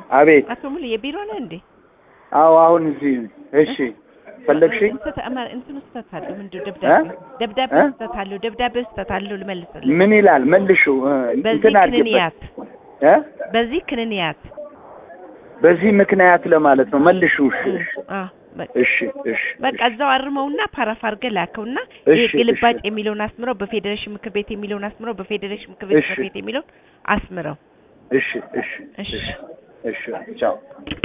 አቤት። አቶ ሙሉ የቢሮ ነህ እንዴ? አዎ አሁን እዚህ ነኝ። እሺ ፈለግሽኝ? ስህተት አማ- እንትኑ ስህተት አለው። ምንድን ደብዳቤ ደብዳቤ እ? ስህተት አለው። ደብዳቤ ስህተት አለው። ልመልስልህ። ምን ይላል? መልሹ እ፣ በዚህ እንትን አድርጊበት ክንንያት እ? በዚህ ክንንያት በዚህ ምክንያት ለማለት ነው። መልሹ። እሺ እሺ አ በቃ እሺ እሺ በቃ እዛው አርመውና ፓራፍ አድርገህ ላከውና እሺ፣ ይሄ ግልባጭ እሺ። የሚለውን አስምረው፣ በፌዴሬሽን ምክር ቤት የሚለውን አስምረው፣ በፌዴሬሽን ምክር ቤት እሺ። ጽሕፈት ቤት የሚለውን አስምረው። እሺ እሺ እሺ እሺ ቻው